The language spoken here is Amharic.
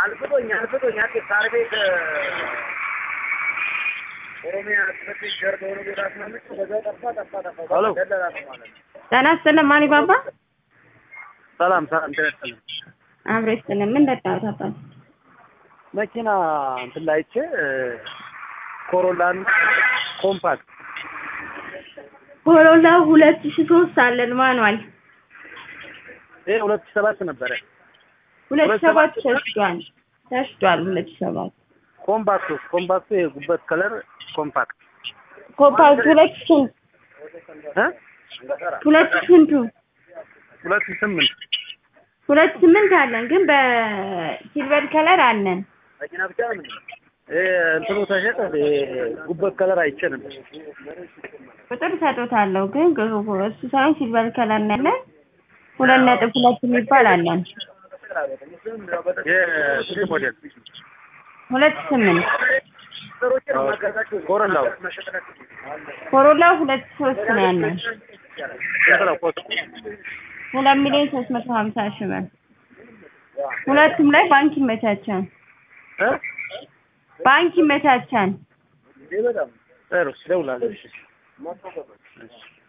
አልፍቶኝ አልፍቶኝ አዲስ ሳር ቤት ኦሮሚያ ስፔስ ጀርባ ሆኖ ቤት አስመልጭ በዛ ጠፋ ጠፋ ጠፋ ሄሎ። ደለላ ነው ማለት ነው። ጤና ይስጥልን ማን ባባ ሰላም ሰላም ጤና ይስጥልኝ። አብሮ ይስጥልን ምን ጠጣሁት አባት መኪና እንትን ላይ አይቼ ኮሮላን ኮምፓክት ኮሮላ ሁለት ሺ ሶስት አለን ማኗል ይሄ ሁለት ሺህ ሰባት ነበረ። ሁለት ሺ ሁለት ሰባት ሰባት ተሽጧል ተሽጧል ሁለት ሺ ሰባት ኮምፓክቱ ኮምፓክቱ የጉበት ከለር ኮምፓክት ኮምፓክት ሁለት ሺ ስንት እ ሁለት ሺ ስንቱ ሁለት ሺህ ስምንት ሁለት ስምንት አለን ግን በሲልቨር ከለር አለን መኪና ብቻ ነው ምን ይሄ እንትኑ ተሸጠ። ይሄ ጉበት ከለር አይቼ ነበር። ቁጥር ሰጦታለሁ ግን እሱ ሳይሆን ሲልቨር ከለር ነው ያለን ሁለት ነጥብ ሁለት የሚባል አለን የስሪ ሞዴል ሁለት ስምንት ሰሮችን ማጋዛቸው ኮሮላው ኮሮላ ሁለት ሶስት ነው ያለን ስንት ነው ኮስቱ? ሁለት ሚሊዮን ሶስት መቶ ሀምሳ ሺህ ብር ሁለቱም ላይ ባንክ ይመቻቻል እ ባንክ ይመቻቻል በጣም ጥሩ እደውላለሁ። እሺ። እሺ